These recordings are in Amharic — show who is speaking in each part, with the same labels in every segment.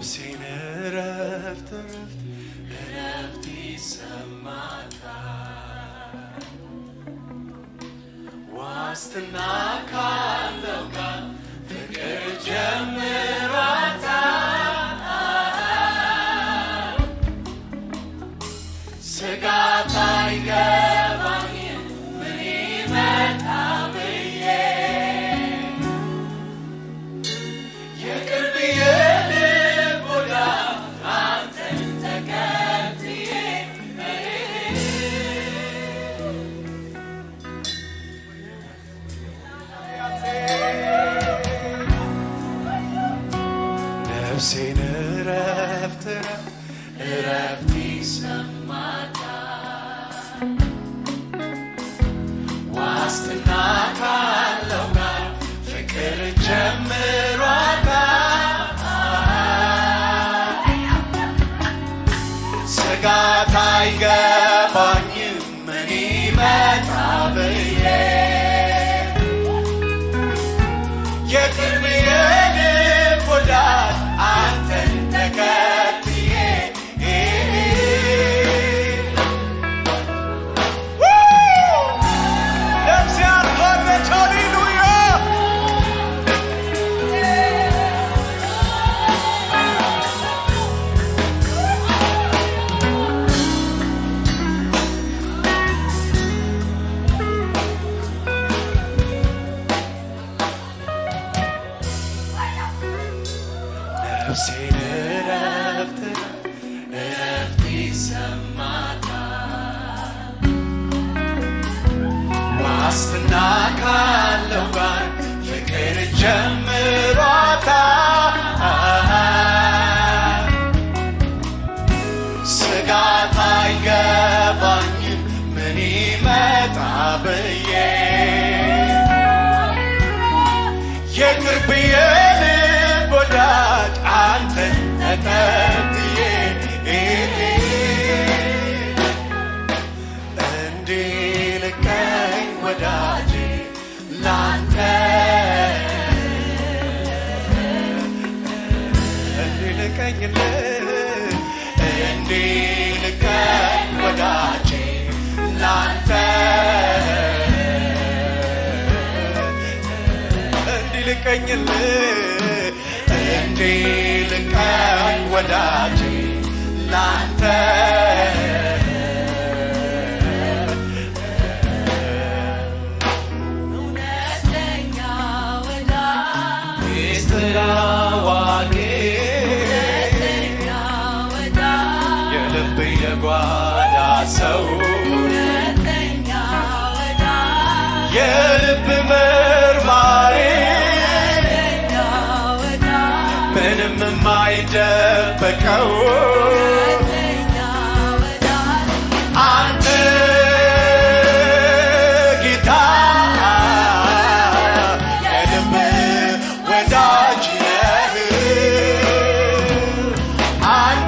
Speaker 1: ነፍሴን እረፍት እረፍት እረፍት ይሰማታል ዋስትና ካለው ጋር ፍቅር ጀምሯታል ስጋት አይገባኝም ምን ይመጣ ብዬ የቅርብ የልብ ወዳጅ አንተን ተከትዬ ነፍሴን እረፍት እረፍት እረፍት ይሰማታል ዋስትና ካለው ጋር ፍቅር ጀምሯታል ስጋት አይገባኝም ምን ይመጣ ብዬ የቅርብ የልብ ወዳጅ አንተን ተከትዬ ነፍሴ አርፋለች ሃሌሉያ ነፍሴን እረፍት እረፍት ይሰማታል ዋስትና ካለው ጋር ፍቅር ጀምሯታል ስጋት አይገባኝም ምን ይመጣ ብዬ የቅርብ የልብ ወዳጅ አንተን ተከትዬ እንዲልከኝ ወዳጄ ላንተ እንዲልከኝልህ እንዲልከኝ ወዳጄ ላንተ እንዲልቀኝልህ እንዲልቀኝ ወዳጄ ላንተ
Speaker 2: እውነተኛ ወዳጅ
Speaker 1: ሚስጥር አዋቂ
Speaker 2: እውነተኛ ወዳጅ
Speaker 1: የልብ የጓዳ ሰው
Speaker 2: እውነተኛ ወዳጅ
Speaker 1: የልብ መርማሪ
Speaker 2: እውነተኛ ወዳጅ
Speaker 1: ምንም የማይደበቀው
Speaker 2: እውነተኛ ወዳጅ
Speaker 1: አንተ ጌታ የልብ ወዳጅ ነህ። አንተ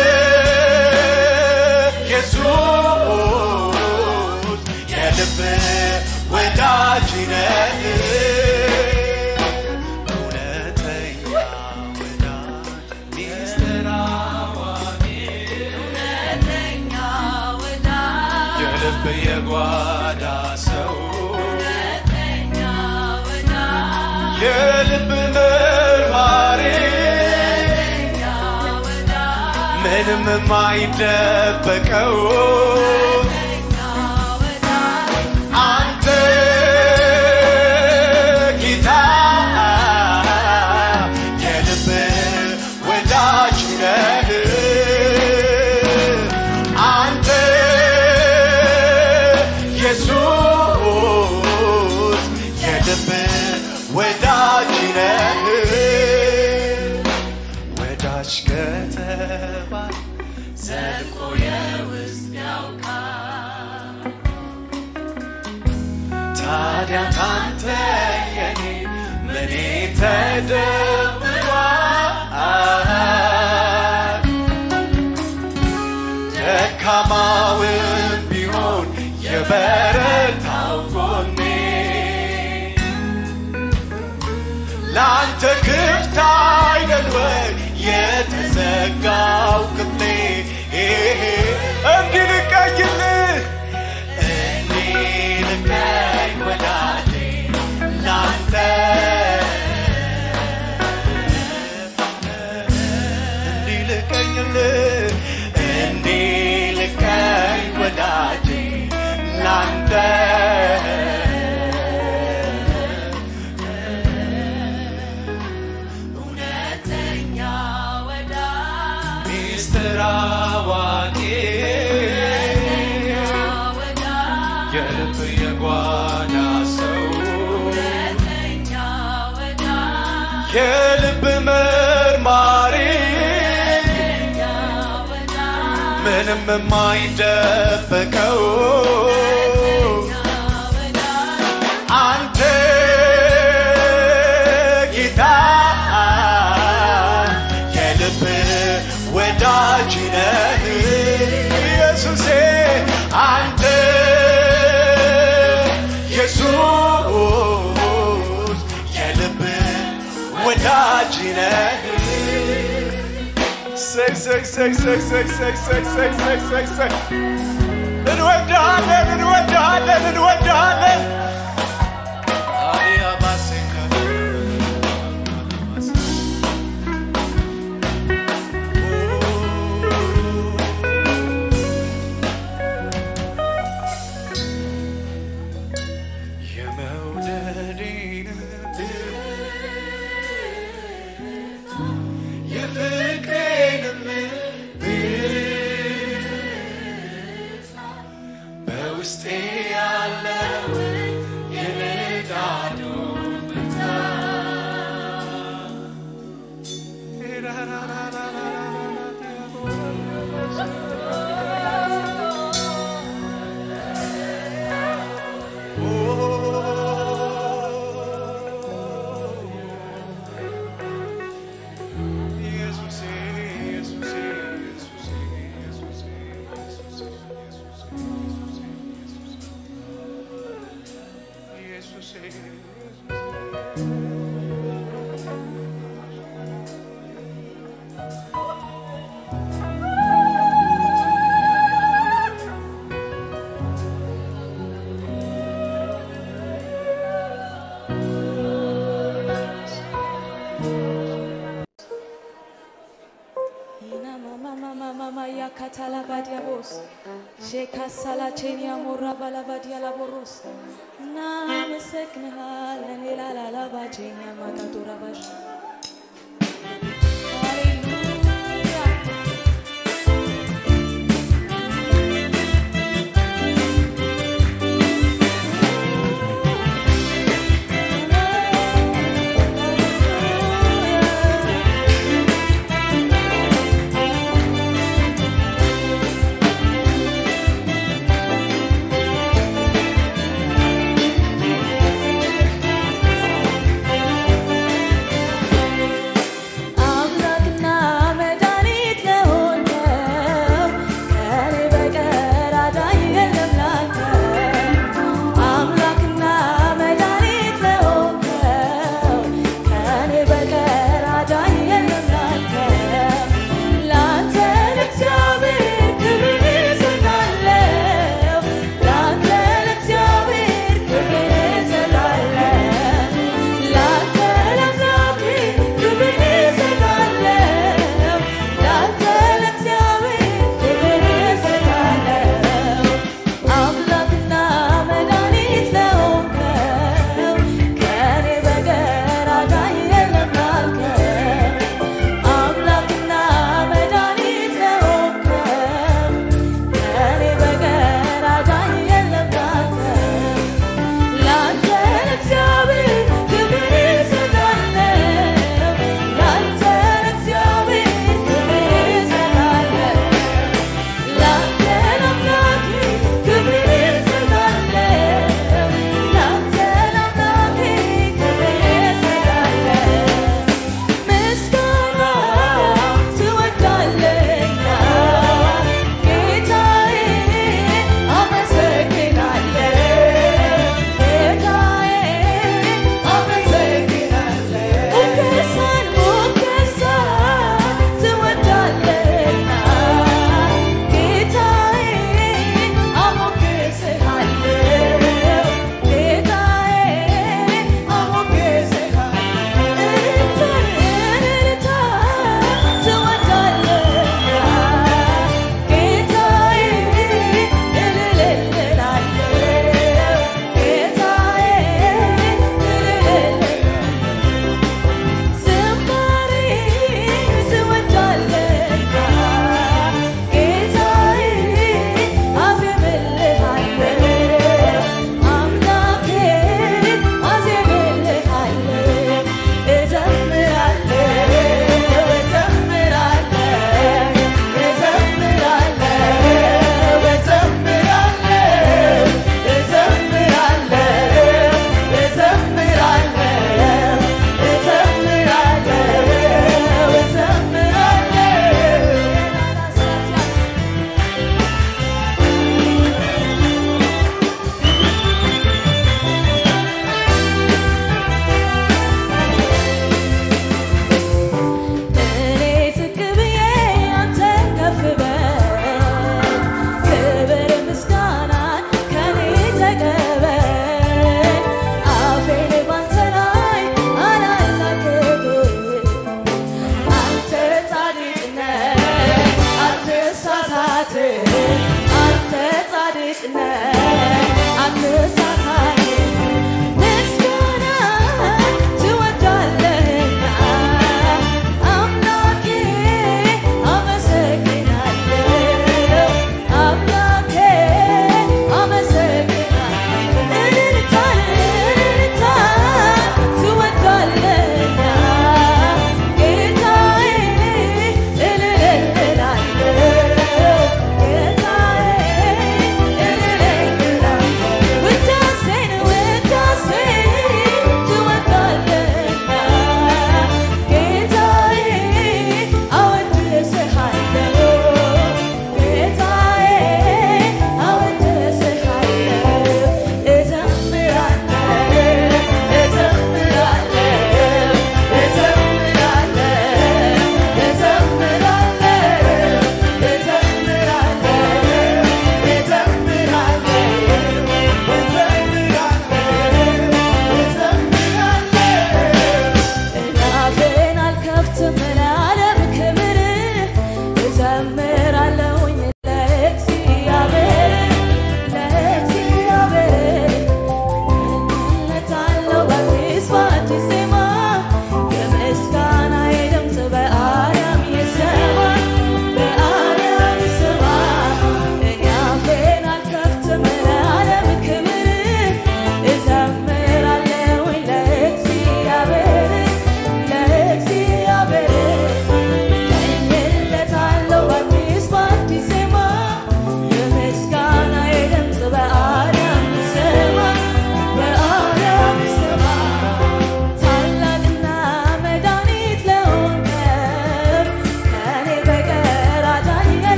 Speaker 1: ኢየሱስ የልብ ወዳጅ ነህ። እውነተኛ ወዳጅ ሚስጥር አዋቂ
Speaker 2: እውነተኛ ወዳጅ
Speaker 1: የልብ የጓዳ ሰው
Speaker 2: እውነተኛ ወዳጅ
Speaker 1: የልብ መርማሪ
Speaker 2: እውነተኛ ወዳጅ
Speaker 1: ምንም የማይደበቀው
Speaker 2: እውነተኛ ወዳጅ
Speaker 1: አንተ ጌታ የልብ ወዳጅ ነህ። አንተ ኢየሱስ የልብ ወዳጅ ነህ። ወዳጅ ከተባለ ዘልቆ የውስጥ ያውቃል። ታዲያ ካንተ የኔ ምኔ ተደብቋል? ደካማውን ቢሆን የበረታው ጎኔ ለአንተ ክፍት አይደል ወይ የተዘጋው ክፍሌ እንዲልቀይልህ እንዲልቀኝ ወዳጄ ላንተ እንዲልቀኝልህ እንዲልቀኝ ወዳጄ ላንተ
Speaker 2: እውነተኛ ወዳጅ
Speaker 1: ሚስጥር አዋቂ
Speaker 2: ወዳጅ
Speaker 1: የልብ የጓዳ ሰው
Speaker 2: እውነተኛ ወዳጅ
Speaker 1: የልብ መርማሪ
Speaker 2: ወዳጅ
Speaker 1: ምንም የማይደበቀው አንተ ጌታ የልብ ወዳጅ ነህ ኢየሱሴ አንተ ኢየሱስ የልብ ወዳጅ ነህ ሰይ ሰይ ሰይ ሰይ ሰይ ሰይ ሰይ ሰይ ሰይ ሰይ ሰይ እንወዳለን እንወዳለን እንወዳለን አያባሴካ የመውደዴን የፍቅሬንም በውስጤ ያለው የንጋቱ ኢየሱሴ ኢየሱሴ ኢየሱሴ ኢየሱሴ ኢየሱሴ ኢየሱሴ ኢየሱሴ
Speaker 2: Ina mama mama mama ya katala badia bos. Sheka sala chenia morra bala badia la boros. Na meseknሃል እኔ ላላላ ባጀኛ ማታቶራ ባሽ ሃሌሉያ
Speaker 1: ጌታ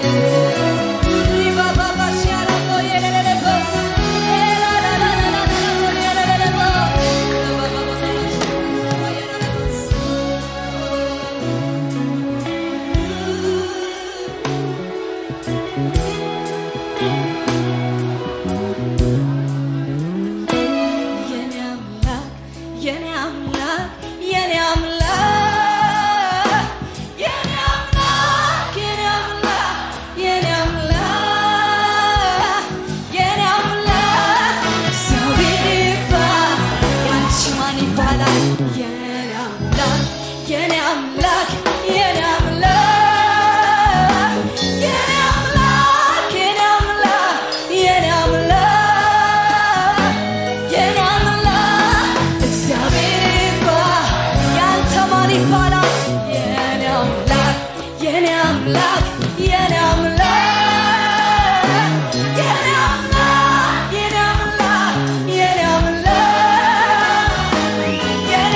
Speaker 2: የኔ አምላክ የኔ አምላክ የኔ አምላክ የኔ አምላክ የኔ አምላክ የኔ አምላክ የኔ አምላክ እግዚአብሔር ይባል ያንቺ ማን ይባላል የኔ አምላክ የኔ አምላክ የኔ አምላክ የኔ አምላክ የኔ አምላክ የኔ አምላክ የኔ አምላክ እግዚአብሔር ይባል ያንተ ማን ይባላል የኔ አምላክ የኔ አምላክ የኔ አምላክ የኔ አምላክ የኔ አምላክ የኔ አምላክ የኔ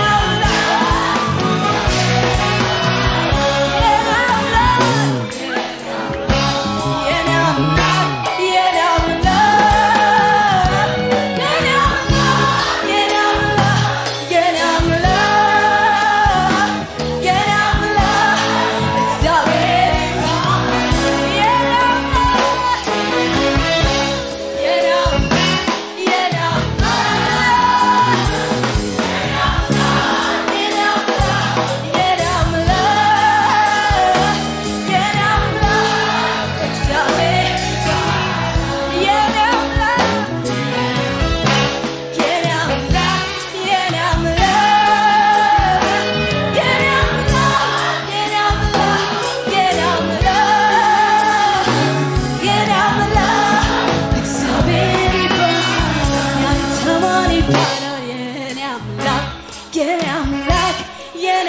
Speaker 2: የኔ አምላክ የኔ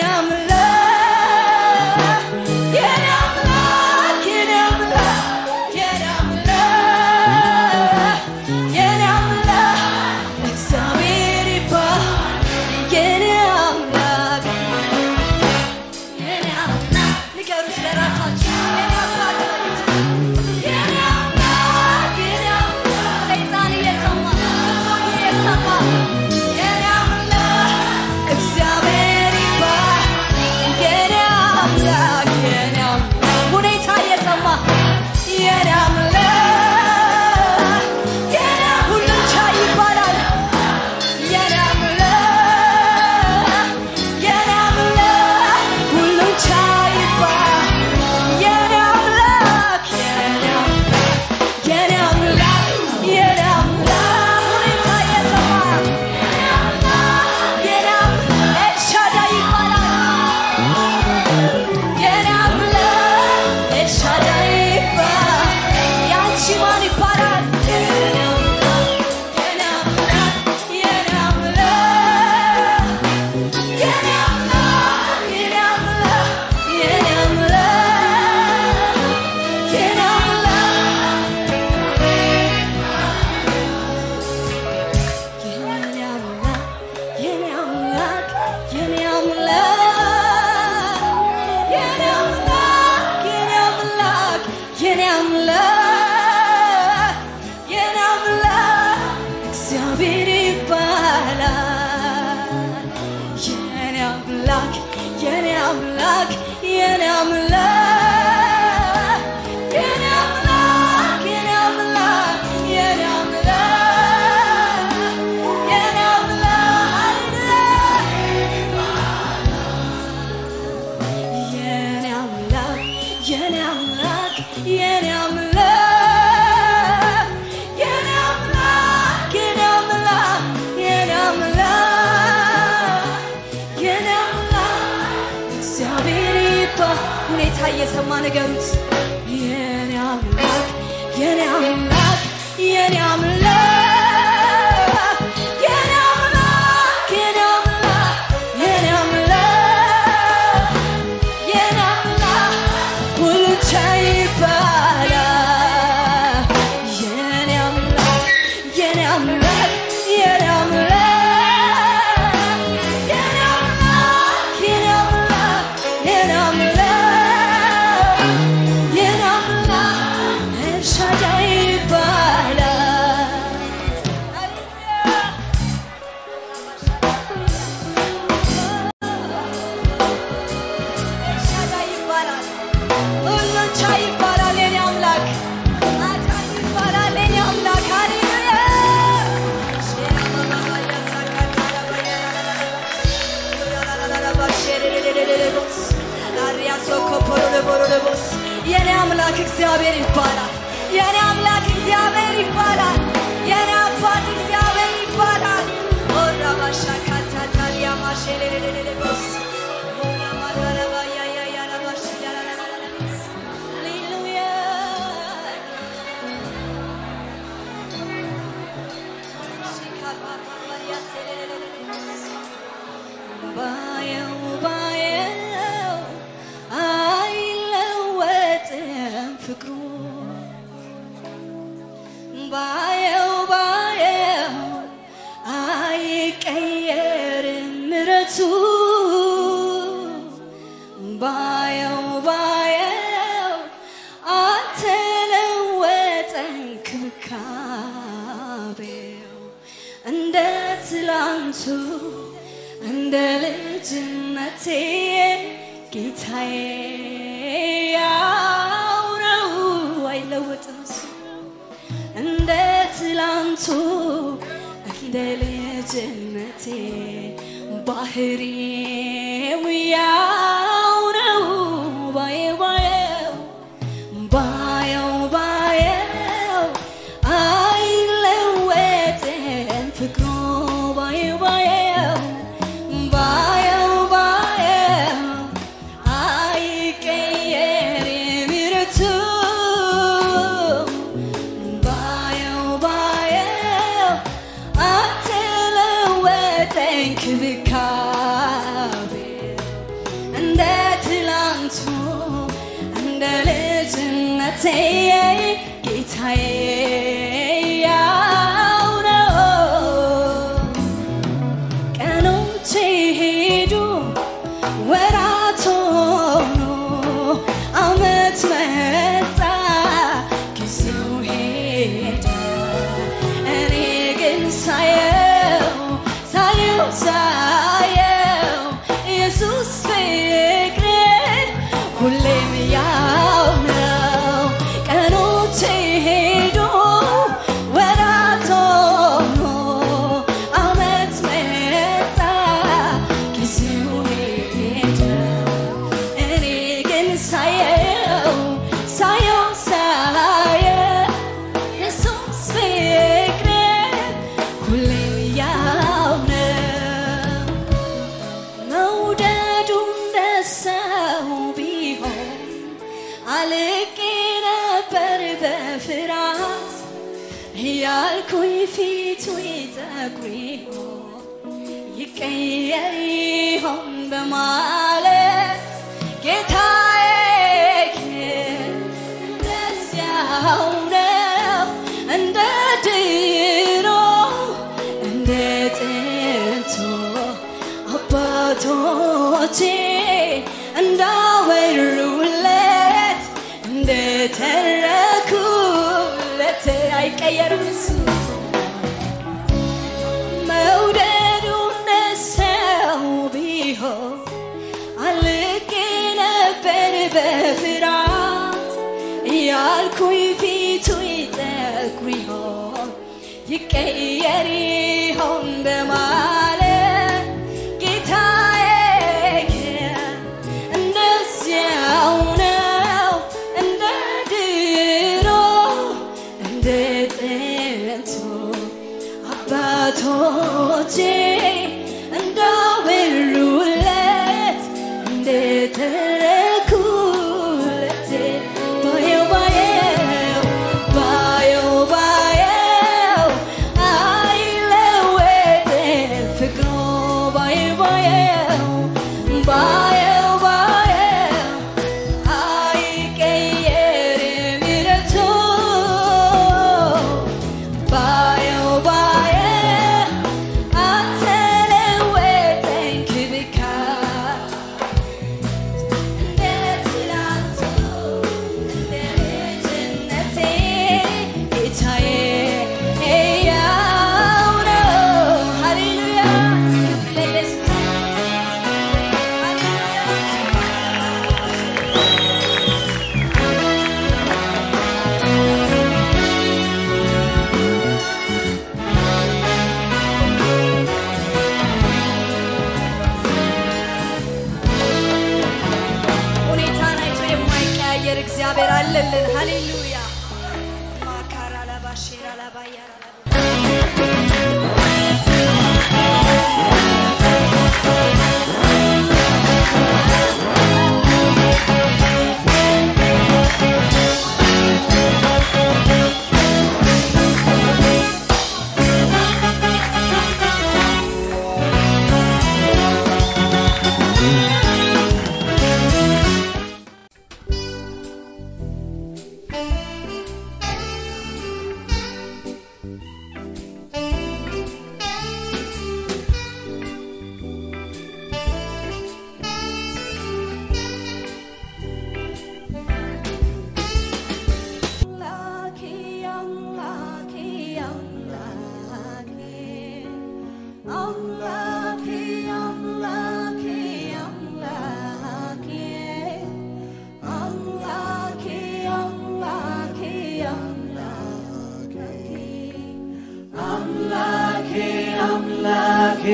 Speaker 2: አምላክ የኔ አምላክ የኔ አምላክ የኔ አምላክ የኔ አምላክ እግዚአብሔር ይባል የኔ አምላክ የኔ አምላክ ንገሩት ለራሳችሁ የኔ አምላክ በሉት። የኔ አምላክ የኔ አምላክ ሰይጣን እየሰማ ሰው እየሰማ የኔ አምላክ እግዚአብሔር ይባል የኔ አምላክ የኔ አምላክ ሁኔታ እየሰማ የኔ አምላክ የኔ ሁሉን ቻይ ይባላል የኔ አምላክ የኔ አምላክ ሁሉን ቻይ ይባል የኔ አምላክ የኔ አምላክ የኔ አምላክ የኔ አምላክ ሁኔታ እየሰማ የኔ አምላክ ኤልሻዳይ ይባላል የኔ አምላክ ኤልሻዳይ ይባላል ያንቺ ማን ይባላል የኔ አምላክ የኔ አምላክ የኔ አምላክ የኔ አምላክ የኔ አምላክ የኔ አምላክ የኔ አምላክ የኔ አምላክ የኔ አምላክ የኔ አምላክ የኔ አምላክ የኔ አምላክ የኔ አምላክ እግዚአብሔር ይባላል የኔ አምላክ የኔ አምላክ የኔ አምላክ የኔ አምላክ የኔ አምላክ የኔ አምላክ የኔ አምላክ የኔ አምላክ የኔ አምላክ የኔ አምላክ የኔ አምላክ የኔ አምላክ የኔ አምላክ እግዚአብሔር ይባል ሁኔታ እየሰማ ንገሩት የኔ አምላክ የኔ አምላክ የኔ አምላክ የኔ አምላክ የኔ አምላክ የኔ አምላክ የኔ አምላክ ሁሉ ቻይ ይባላል የኔ አምላክ የኔ አምላክ የኔ አምላክ የኔ አምላክ የኔ አምላክ የኔ አምላክ የኔ አምላክ አምላክ እግዚአብሔር ይባላል። የኔ አምላክ እግዚአብሔር ይባላል። የኔ አባት እግዚአብሔር ይባላል። ኦራ ባሻ ካታታሊያ ማሼሌሌሌሌሌቦስ ኦራ ማዳረባ ያያያላ ባሽ ያላላላላላስ ሃሌሉያ ባየው ባየው አይለወጥም ፍቅሩ ባየው ባየው አይቀየርም ምረቱ ባየው ባየው አልተለወጠም ክብካቤው እንደ ትላንቱ እንደ ልጅነቴ ጌታዬ ያው ነው አይለወጥም እሱ እንደ ትላንቱ እንደ ልጅነቴ ባህሪው ያው ነው ባየው ባየው ባየው ባየው አይለወጥም ፍቅሩ ባየው ባየው ባየው ባየው አይቀየርም ምሕረቱ ባየው ባየው አትለወጠኝ ክብካቤው እንደ ትላንቱ እንደ ልጅነቴ ጌታዬ ያው ነው። ቀኖቼ ሄዱ ወራት ሆኖ አመት መጣ ጊዜው ሄደ እኔ ግን ሳየው ሳየው ሳየው ኢየሱስ ፍቅር ሁሌም ያው ነው ቀኖቼ ሄዱ ወራት ሆኖ አመት መጣ ጊዜው ሄደ እኔ ግን ሳየው ሳየው ሳየው ኢየሱስ ፍቅር ሁሌም ያው ነው መውደዱ እንደ ሰው ቢሆን አልቄ ነበር በፍርሃት ያልኩኝ ፊቱ ይጠቁር ይሆን ይቀየር ይሆን በማለት ጌታዬ ግን እንደዚያው ነው እንደ ድሮ እንደ ጥንቱ አባቶቼ እንዳወሩለት እንደተረኩለት አይቀየርም እሱ መውደዱ እንደ ሰው ቢሆን አልቄ ነበር በፍርሃት ያልኩኝ ፊቱ ይጠቁር ይሆን ይቀየር ይሆን በማለት ጌታዬ ግን እንደዚያው ነው እንደ ድሮ እንደ ጥንቱ አባቶቼ እንዳወሩለት እንደተረኩለት ባየው ባየው ባየው ባየው አይለወጥም
Speaker 3: እግዚአብሔር አለልን። ሃሌሉያ ማካራ ላባሼራ ላባያራ
Speaker 2: አምላኬ አምላኬ አምላኬ አምላኬ አምላኬ አምላኬ አምላኬ አምላኬ አምላኬ አምላኬ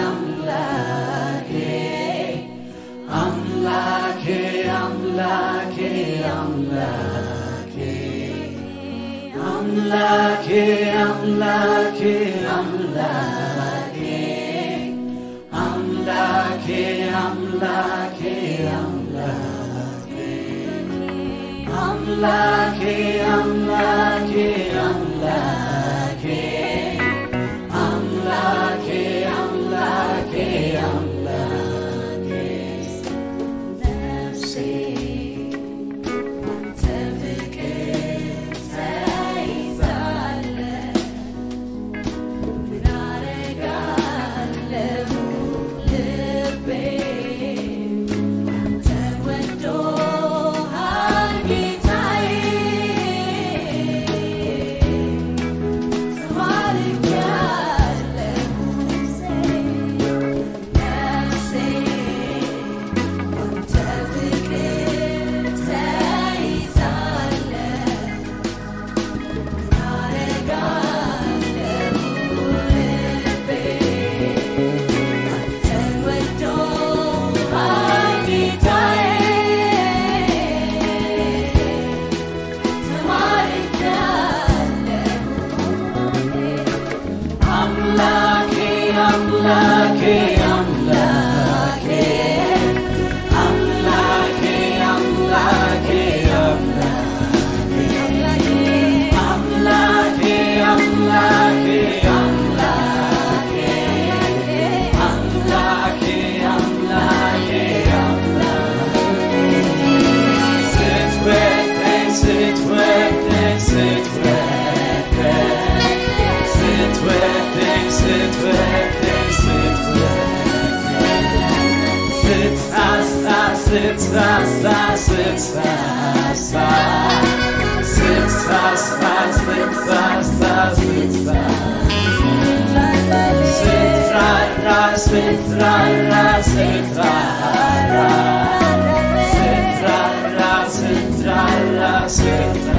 Speaker 2: ነፍሴ አንተ ፍቅር ተይዛለህ ምን አደርጋለሁ ልቤ አንተን ወዶሃል ጌታዬ ተማርኬያለሁ ነፍሴ አንተ ፍቅር ተይዛለህ አደርጋለሁ ልቤ አንተን ወዶሃል ጌታዬ ተማርኬያለሁ አምላኬ አምላኬ አምላኬ አምላኬ አምላኬ አምላኬ አምላኬ አምላኬ አምላኬ ስትወደኝ ስትወደኝ ስትወደኝ ስትወደኝ ስትወደኝ ስትሳሳ ስትሳሳ ስትሳሳ ስትሳሳ ስትሳሳ ስትራራ ስትራራ ስትራራ ስትራራ ስትራራ ስትራራ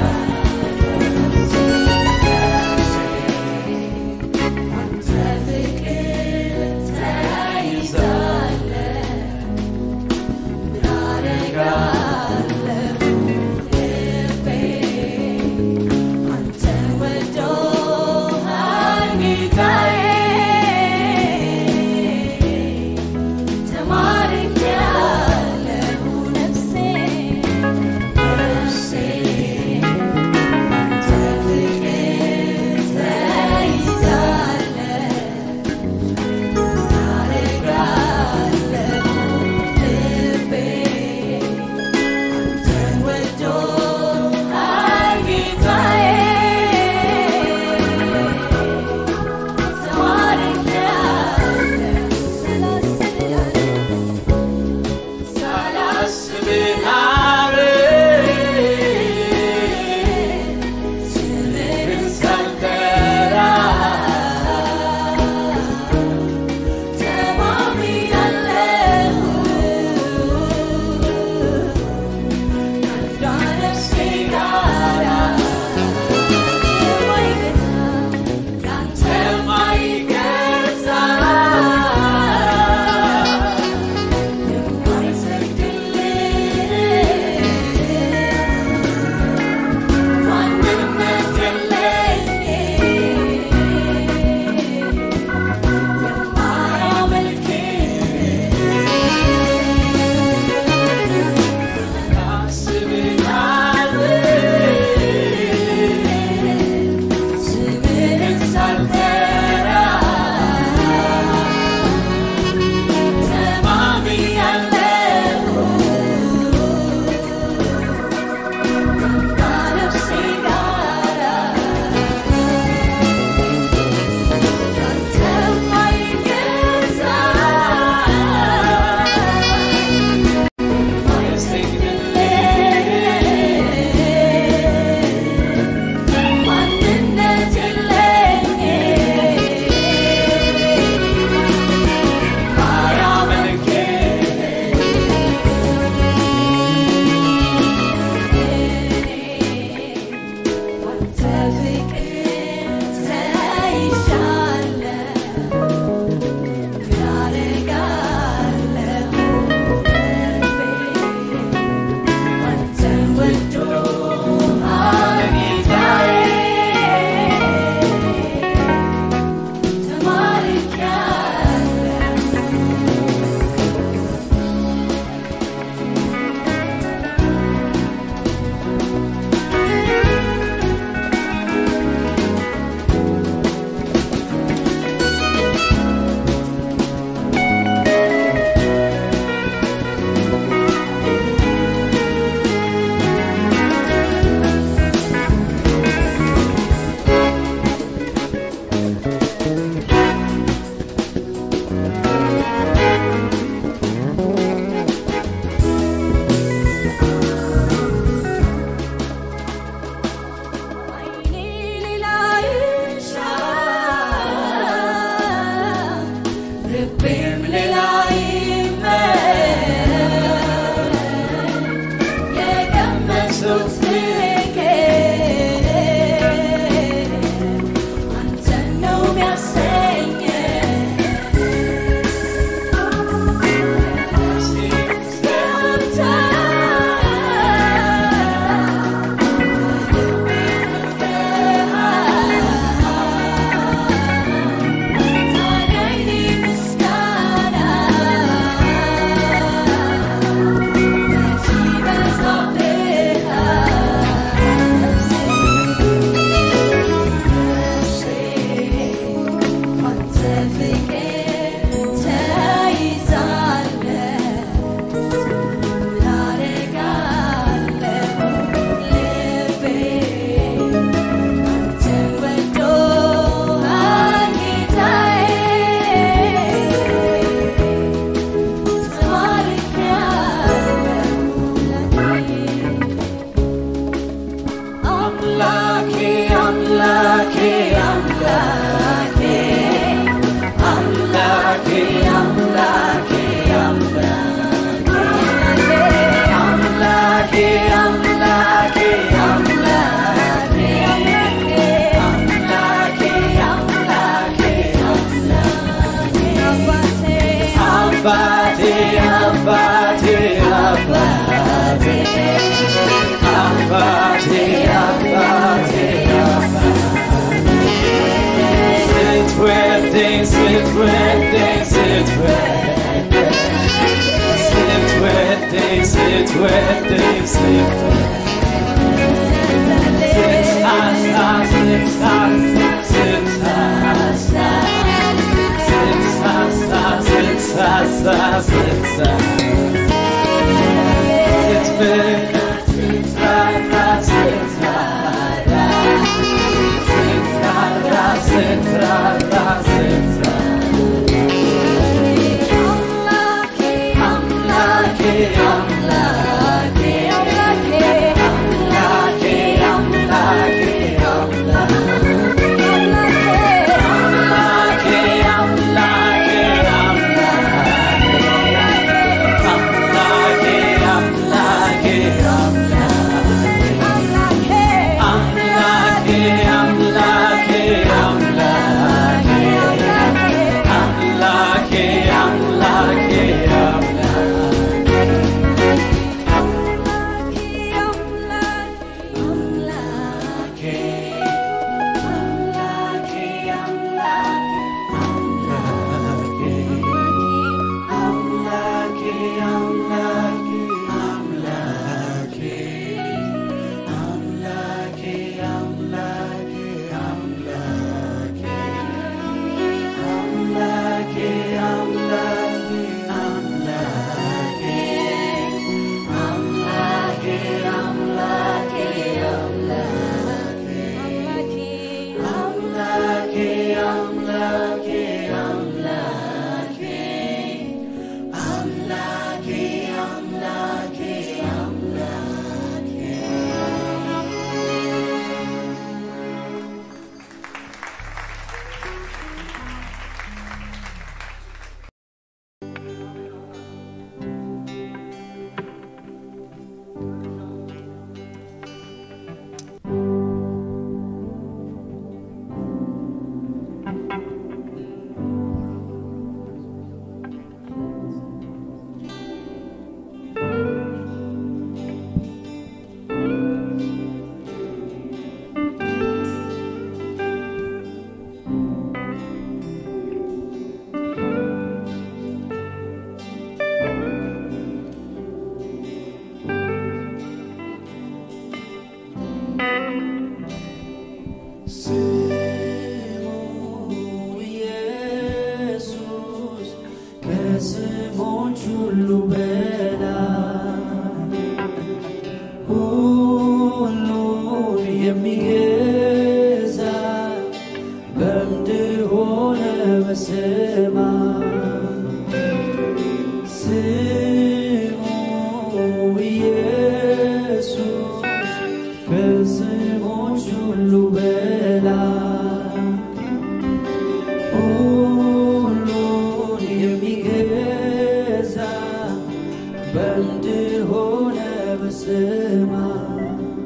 Speaker 4: ስትወድ ስትወድ ከስሞች ሁሉ በላይ ሁሉን የሚገዛ በምድር ሆነ በሰማይ ስሙ ኢየሱስ ከስሞች ሁሉ በላይ ሁሉን የሚገዛ በምድር ሆነ በሰማይ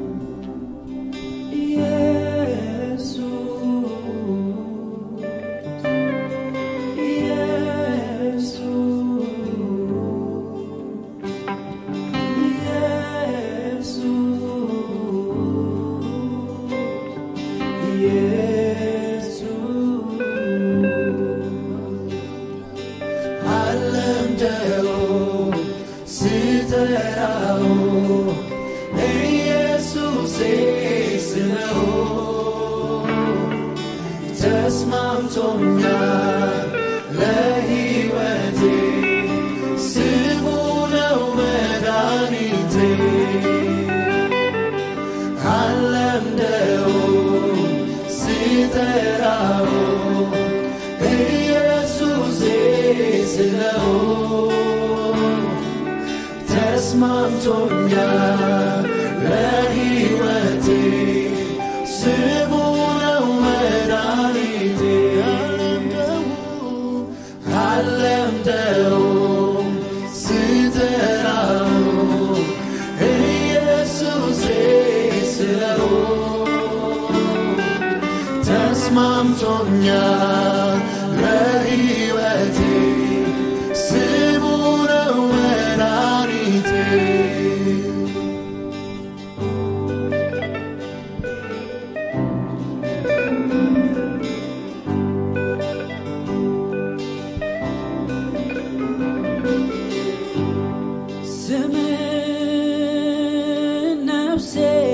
Speaker 4: ኢየሱስ አለምደው ስጠራው ኢየሱሴ ስለው ተስማምቶኛል ለሕይወቴ ስሙ ነው መድኃኒቴ አለምደው ስጠራው ኢየሱሴ ስለው ተስማምቶኛል ለሕይወቴ ስሙ ነው መድኃኒቴ አለምደው ስጠራው ኢየሱሴ ስለው ተስማምቶኛል ለሕይወቴ ስሙ ነው መድኃኒቴ ስም
Speaker 5: ነፍሴ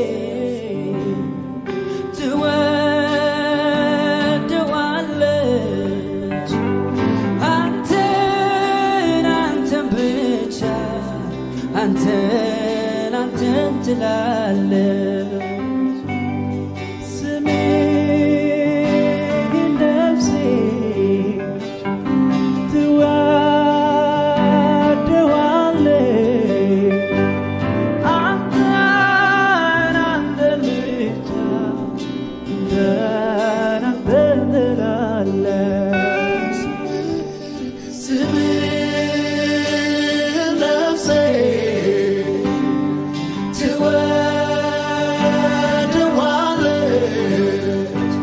Speaker 5: ትወደዋለች አንተን አንተን ብቻ አንተን አንተን ትላለች ስሜን ነፍሴ ትወደዋለች አንተን አንተን ብቻ አንተን አንተን ትላለች
Speaker 4: ስምህን ነፍሴ ትወደዋለች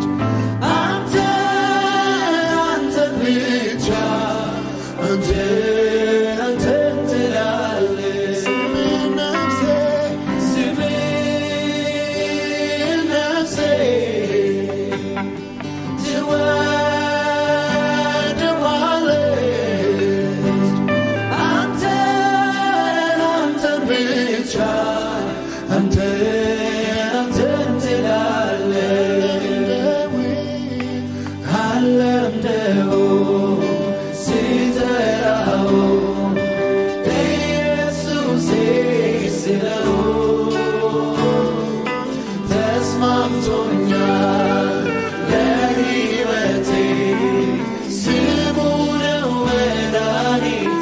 Speaker 4: አንተን አንተን ብቻ አንተን አንተን ትላለች ስምህን ነፍሴ ስምህን ነፍሴ ትወደዋለች አንተን አንተን ብቻ አንተን አንተን ትላለች አለምደው ሲጠራው ኢየሱሴ ስለው ተስማምቶኛል ለሕይወቴ ስሙ ነው መድኃኒቴ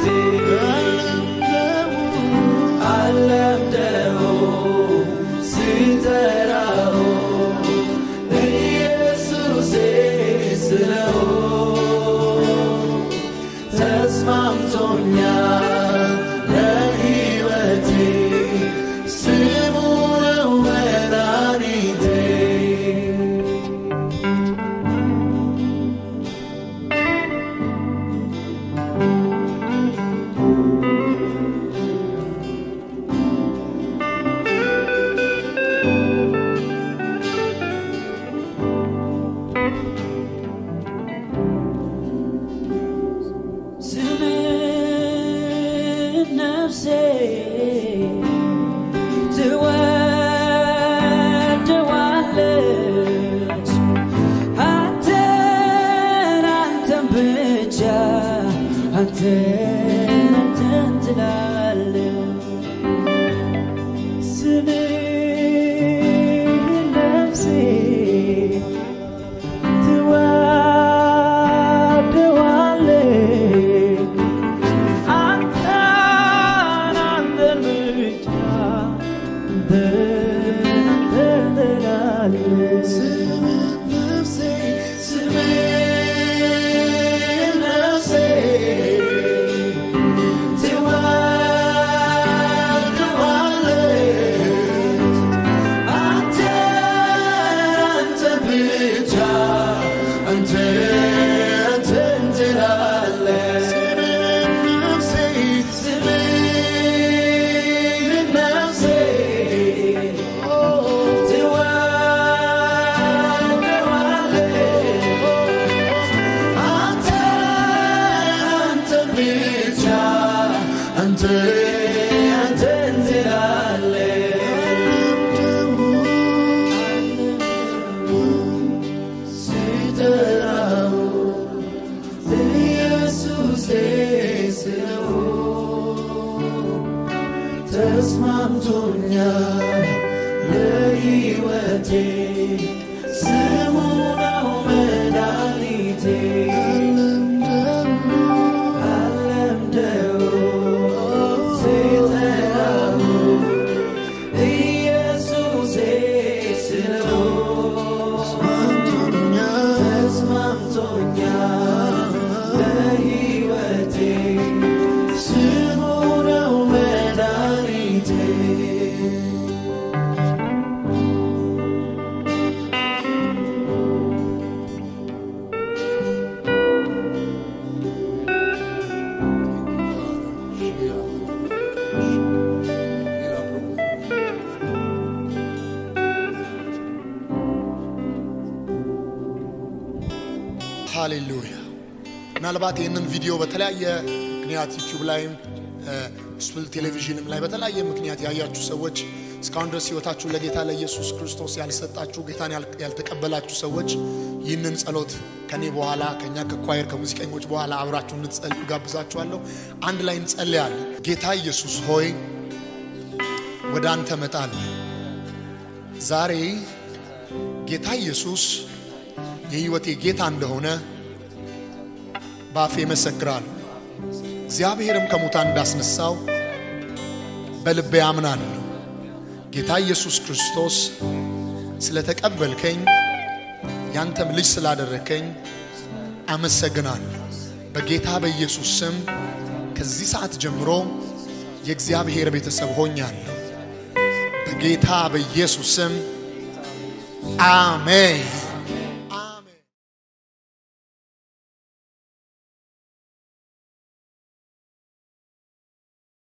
Speaker 4: አለምደው ሲጠራው ኢየሱሴ ስለው ተስማምቶኛል ለሕይወቴ ስሙ ነው መድኃኒቴ
Speaker 5: ስምህን ነፍሴ ትወደዋለች አንተን አንተን ብቻ አንተን አንተን ትላለች ስምህን ነፍሴ ትወደዋለች አንተን አንተን ብቻ አንተን አንተን ትላለች
Speaker 4: ነፍሴ ስምህን ነፍሴ ትወደዋለች አንተን አንተን ብቻ አንተን አንተን ትላለች ነፍሴ ስምህን ነፍሴ ተስማምቶኛል ለሕይወቴ ስሙ ነው መድኃኒቴ አለምደው ሲጠራው ኢየሱሴ ስለው ተስማምቶኛል ለሕይወቴ ስሙ ነው መድኃኒቴ
Speaker 6: ሃሌሉያ። ምናልባት ይህንን ቪዲዮ በተለያየ ምክንያት ዩቲዩብ ላይም ስፕል ቴሌቪዥንም ላይ በተለያየ ምክንያት ያያችሁ ሰዎች እስካሁን ድረስ ህይወታችሁ ለጌታ ለኢየሱስ ክርስቶስ ያልሰጣችሁ ጌታን ያል- ያልተቀበላችሁ ሰዎች ይህንን ጸሎት ከኔ በኋላ ከኛ ከኳየር ከሙዚቀኞች በኋላ አብራችሁ እንድትጸልዩ ጋብዛችኋለሁ። አንድ ላይ እንጸልያለን። ጌታ ኢየሱስ ሆይ ወደ አንተ እመጣለሁ። ዛሬ ጌታ ኢየሱስ የህይወቴ ጌታ እንደሆነ በአፌ መሰክራለሁ። እግዚአብሔርም ከሙታን እንዳስነሳው በልቤ አምናለሁ። ጌታ ኢየሱስ ክርስቶስ ስለተቀበልከኝ ያንተም ልጅ ስላደረከኝ አመሰግናለሁ። በጌታ በኢየሱስ ስም ከዚህ ሰዓት ጀምሮ የእግዚአብሔር ቤተሰብ ሆኛለሁ። በጌታ በኢየሱስ ስም አሜን።